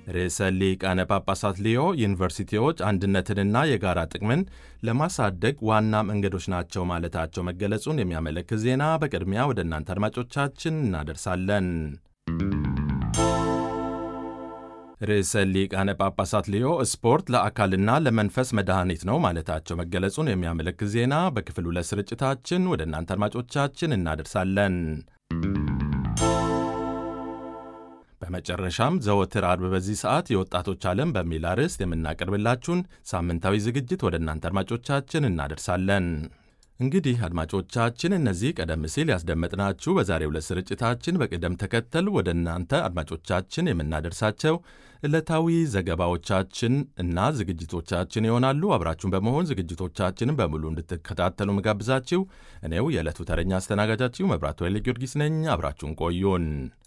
ርዕሰ ሊቃነ ጳጳሳት ሊዮ ዩኒቨርሲቲዎች አንድነትንና የጋራ ጥቅምን ለማሳደግ ዋና መንገዶች ናቸው ማለታቸው መገለጹን የሚያመለክት ዜና በቅድሚያ ወደ እናንተ አድማጮቻችን እናደርሳለን። ርዕሰ ሊቃነ ጳጳሳት ሊዮ ስፖርት ለአካልና ለመንፈስ መድኃኒት ነው ማለታቸው መገለጹን የሚያመለክት ዜና በክፍል ሁለት ስርጭታችን ወደ እናንተ አድማጮቻችን እናደርሳለን። በመጨረሻም ዘወትር አርብ በዚህ ሰዓት የወጣቶች ዓለም በሚል አርዕስት የምናቀርብላችሁን ሳምንታዊ ዝግጅት ወደ እናንተ አድማጮቻችን እናደርሳለን። እንግዲህ አድማጮቻችን እነዚህ ቀደም ሲል ያስደመጥናችሁ በዛሬው ዕለት ስርጭታችን በቅደም ተከተል ወደ እናንተ አድማጮቻችን የምናደርሳቸው ዕለታዊ ዘገባዎቻችን እና ዝግጅቶቻችን ይሆናሉ። አብራችሁን በመሆን ዝግጅቶቻችንን በሙሉ እንድትከታተሉ ምጋብዛችሁ እኔው የዕለቱ ተረኛ አስተናጋጃችሁ መብራቱ ኃይለ ጊዮርጊስ ነኝ። አብራችሁን ቆዩን።